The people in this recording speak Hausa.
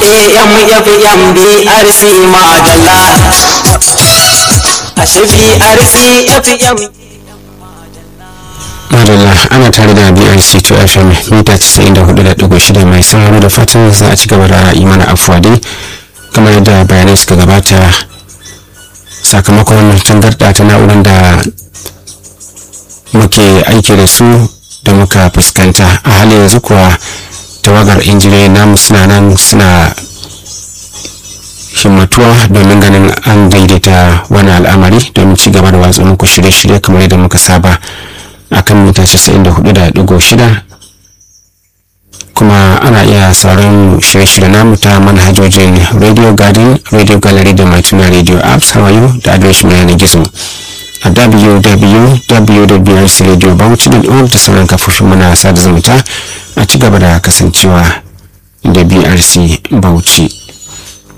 AMFM BRC Madalla. Ashe BRC FM. madalla ana tare da brc to fm mita 94.6 mai sauraro da fatan za a ci gaba da yi mana afuwa dai kamar yadda bayanai suka gabata sakamakon tangarda ta na'urar da muke aiki da su da muka fuskanta a halin yanzu kuwa tawagar injiniyoyi namu suna nan suna himmatuwa domin ganin an daidaita wani al'amari domin ci gaba da watsa muku shirye-shirye kamar yadda muka saba a kan mita 94.6 kuma ana iya sauran shirye-shirye namu ta manhajojin radio garden radio gallery da matuna radio apps hawayo da adireshin yanar gizo a www.brcradiobauchi.org da sauran kafofin muna sada zumunta a ci gaba da kasancewa da brc bauchi